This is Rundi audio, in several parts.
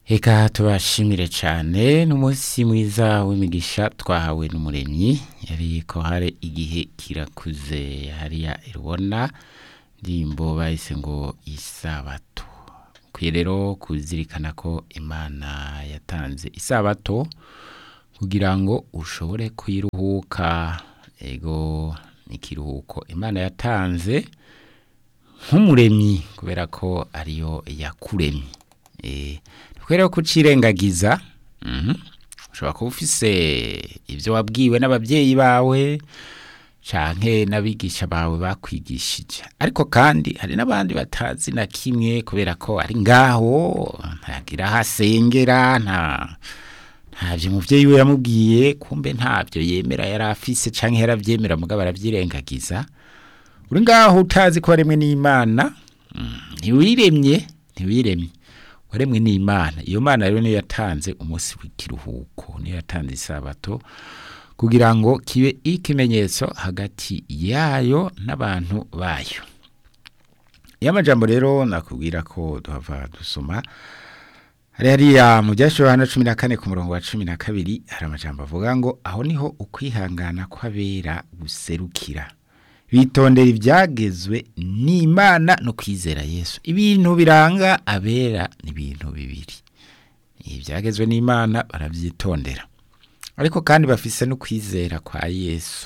Eka tubashimire cyane n'umunsi mwiza w'imigisha twahawe n'umuremyi yari ko hari igihe kirakuze hariya irubona ndirimbo bahise ngo isabato ukwiye rero kuzirikana ko imana yatanze isabato kugira ngo ushobore kuyiruhuka ego ikiruhuko imana yatanze nk'umuremyi kubera ko ariyo yakuremye kubera ko ucirengagiza ushobora kuba ufise ibyo wabwiwe n'ababyeyi bawe canke n'abigisha bawe bakwigishije ariko kandi hari n'abandi batazi na kimwe kubera ko ari ngaho ntagira aho asengera nta ntabyo umubyeyi we yamubwiye kumbe ntabyo yemera yari afise canke yaravyemera mugabo aravyirengagiza uri ngaho utazi ko waremwe n'imana ntiwiremye ntiwiremye waremwe n'imana iyo mana rero niyo yatanze umunsi w'ikiruhuko niyo yatanze isabato kugira ngo kibe ikimenyetso hagati yayo n'abantu bayo iyo amajambo rero nakubwira ko duhava dusoma hari hariya mu byashyiriweho hano cumi na kane ku murongo wa cumi na kabiri hari amajambo avuga ngo aho niho ukwihangana kw'abera guserukira bitondera ibyagezwe n'imana no kwizera yesu ibintu biranga abera ni ibintu bibiri ibyagezwe n'imana barabyitondera ariko kandi bafise no kwizera kwa yesu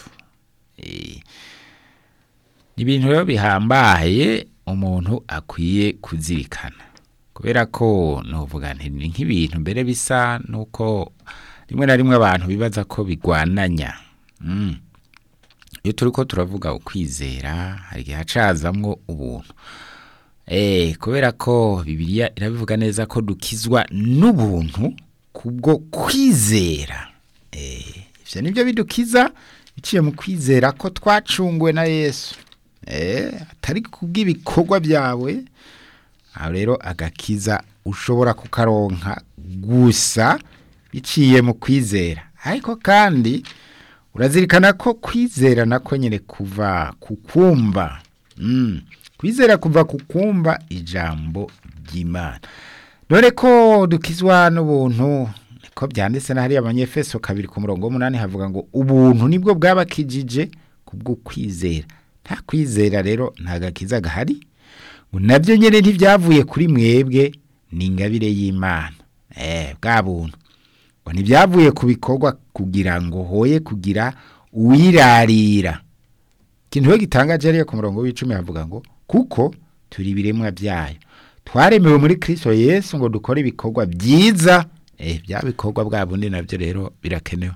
ni ibintu rero bihambaye umuntu akwiye kuzirikana kubera ko nuvuga nti ni nk'ibintu mbere bisa nuko rimwe na rimwe abantu bibaza ko bigwananya iyo turi ko turavuga ukwizera hari igihe hacazamwo ubuntu kubera ko bibiliya irabivuga neza ko dukizwa n'ubuntu kubwo kwizera ibyo ni byo bidukiza biciye mu kwizera ko twacunguwe na yesu atari kubw'ibikorwa byawe aho rero agakiza ushobora kukaronka gusa biciye mu kwizera ariko kandi urazirikana ko kwizera nako nyine kuva ku kumva kwizera kuva ku kumva ijambo ry'imana dore ko dukizwa n'ubuntu ko byanditse na hariya abanyefeso kabiri ku murongo w'umunani havuga ngo ubuntu nibwo bwabakijije kubwo kwizera nta kwizera rero nta gakiza gahari ngo nabyo nyine ntibyavuye kuri mwebwe ni ingabire y'imana bwa buntu ngo ntibyavuye ku bikorwa kugira ngo hoye kugira uwirarira ikintu we gitangaje ariyo ku murongo w'icumi havuga ngo kuko turi ibiremwa byayo twaremewe muri kirisito yesu ngo dukore ibikorwa byiza bya bikorwa bwa bundi nabyo rero birakenewe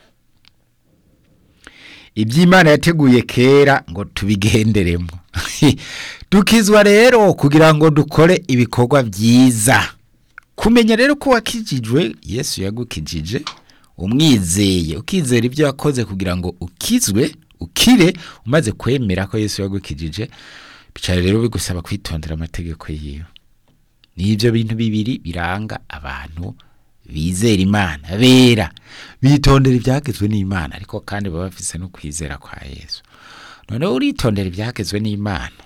iby'imana yateguye kera ngo tubigenderemo dukizwa rero kugira ngo dukore ibikorwa byiza kumenya rero ko wakijijwe yesu yagukijije umwizeye ukizera ibyo yakoze kugira ngo ukizwe ukire umaze kwemera ko yesu yagukijije bicara rero bigusaba kwitondera amategeko yiwe ni ibyo bintu bibiri biranga abantu bizera imana bera bitondera ibyagezwe n'imana ariko kandi baba bafise no kwizera kwa yesu noneho uritondera ibyagezwe n'imana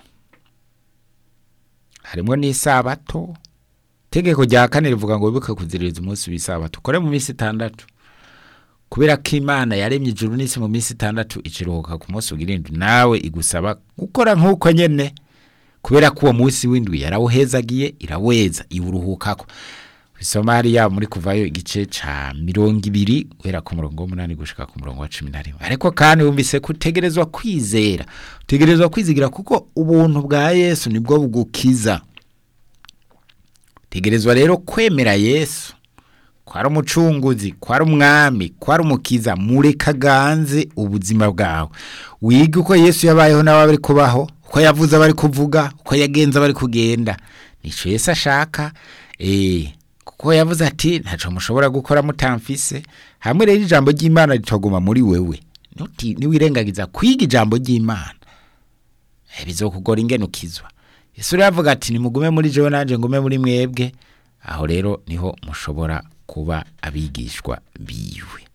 harimo n'isabato itegeko rya kane rivuga ngo wibuke kuziririza umunsi w'isabato ukore mu minsi itandatu kubera ko imana yaremye ijuru n'isi mu minsi itandatu ikiruhuka ku munsi w'irindwi nawe igusaba gukora nk'uko nyine kubera ko uwo munsi w'indwi yarawuhezagiye iraweza iwuruhukako bisoma hariya muri kuvayo igice ca mirongo ibiri guhera ku murongo w'umunani gushika ku murongo wa cumi na rimwe ariko kandi wumvise ko utegerezwa kwizera utegerezwa kwizigira kuko ubuntu bwa yesu nibwo bugukiza utegerezwa rero kwemera yesu ko ari umucunguzi ko ari umwami ko ari umukiza murekaganze ubuzima bwawe wige uko yesu yabayeho nawe bari kubaho uko yavuze abari kuvuga uko yagenza abari kugenda nico yesu ashaka eee kuko yavuze ati ntacyo mushobora gukora mutamfise hamwe rero ijambo ry'imana ritaguma muri wewe niwirengagiza kwiga ijambo ry'imana bizokugora ingene ukizwa yesu rero avuga ati nimugume muri jewe nanjye ngume muri mwebwe aho rero niho mushobora kuba abigishwa biwe